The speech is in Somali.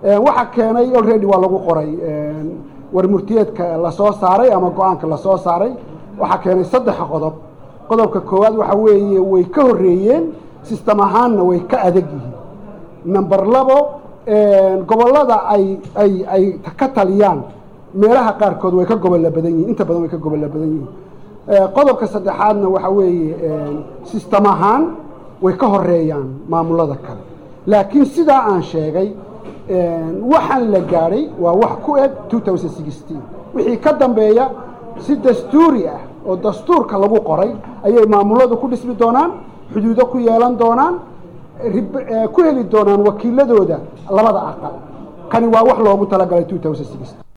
waxaa keenay already waa lagu qoray warmurtiyeedka lasoo saaray ama go-aanka lasoo saaray waxaa keenay saddex qodob qodobka koowaad waxa weeye way ka horreeyeen sistem ahaanna way ka adag yihiin number labo gobollada ay ay ay ka taliyaan meelaha qaarkood way ka gobolla badan yihin inta badan way ka gobolla badan yihiin qodobka saddexaadna waxa weeye sistem ahaan way ka horeeyaan maamulada kale laakiin sidaa aan sheegay waxaan la gaadhay waa wax ku eg wixii ka dambeeya si dastuuri ah oo dastuurka lagu qoray ayay maamuladu ku dhismi doonaan xuduudo ku yeelan doonaan ku heli doonaan wakiiladooda labada aqal kani waa wax loogu talagalay